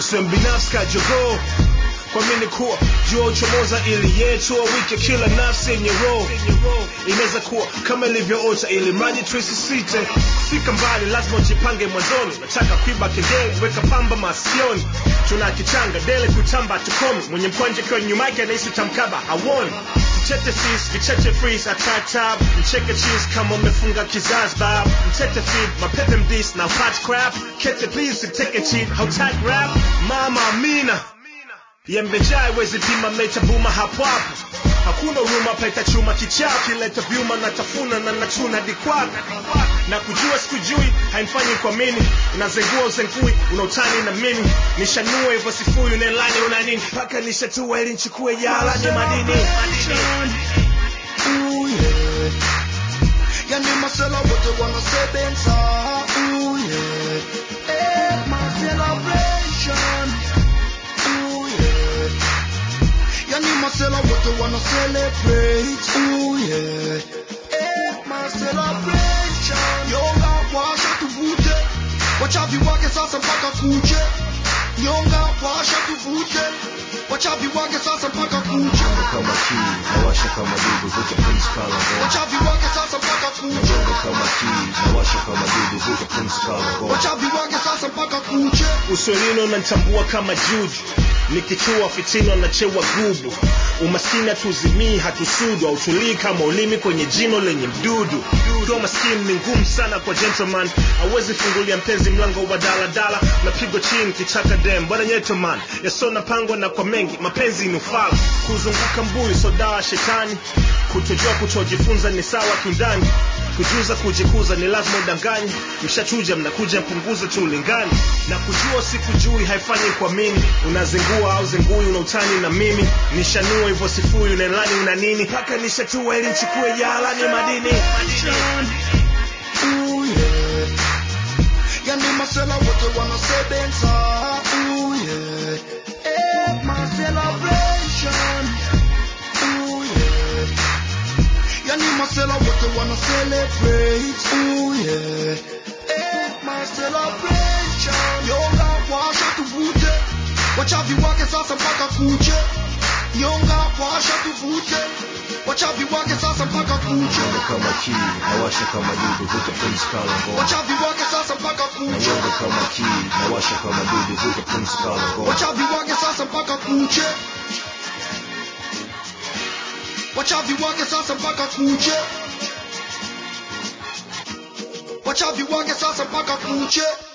usiwe mbinafsi kajogoo kuamini kuwa jua uchomoza ili yetu wike kila nafsi yenye roho inaweza kuwa kama ilivyoota ili mradi tuisisite kufika mbali lazima ujipange mwanzoni nataka kuiba kengele weka pamba masikioni tuna kichanga dele kutamba tukomi mwenye mkwanja kiwa nyuma yake anahisi tamkaba hawoni mtete sis vicheche freeze atatab mcheke cheese kama umefunga kizazi bab mtete feed mapepe mdis na hot crap kete please siteke cheat hautag rap mama amina yembejai wezi pima mecha buma hapo hapo hakuna huruma paita chuma kichaa kileta vyuma na tafuna na nachuna dikwaka na kujua sikujui haimfanyi kwa mini unazengua uzengui unautani na mimi nishanue hivyo sifui unelani una nini mpaka nishatua ili nchukue yala ni madini Ooh, yeah. Yani masela wote wanasebenza Ooh, yeah. Eh, my celebration Ooh, yeah. Yani masela wote wana celebrate Ooh, yeah. Eh, my celebration Nyonga washa tuvute Wachavi wake sasa mpaka kuche Nyonga washa tuvute Wachavi wake sasa mpaka kuche kama kii nawasha kama dudu vuta pumzi kala ngoma Wachavi wake sasa mpaka kuche Nyonga kama kii nawasha kama dudu vuta pumzi kala ngoma Wachavi wake sasa mpaka kuche uswelino unanitambua kama juju nikichua fitino nachewa gubu umaskini hatuzimii hatusudu hautulii kama ulimi kwenye jino lenye mdudu kuwa maskini ni ngumu sana kwa gentleman awezi fungulia mpenzi mlango wa daladala napigwa chini kichaka dem bwana nyetoman yasona pangwa na kwa mengi mapenzi ni ufala kuzunguka mbuyu so dawa shetani kutojua kutojifunza ni sawa kindani kujuza kujikuza ni lazima udanganye mshachuja mnakuja mpunguze tu ulingani na kujua sikujui haifanyi kwa mimi unazingua au zingui una utani na mimi nishanua hivyo sifui unelani una nini mpaka nishatua ili nchukue yala ni madini Ooh, yeah. Yani masela wote wanasebenza Ooh, yeah. Eh, my celebration Ooh, yeah. Yani masela wote wana celebrate Ooh, yeah. Eh, my celebration Nyonga washa tuvute Wachavi wake sasa mpaka kuche Nyonga washa tuvute Wachavi wake sasa mpaka kuche Nyonga kama kii nawasha kama dudu vuta pumzi kala ngoma Wachavi wake sasa mpaka kuche Nyonga kama kii nawasha kama dudu vuta pumzi kala ngoma Wachavi wake sasa mpaka kuche Wachavi wake sasa mpaka kuche Wachavi wake sasa mpaka kuche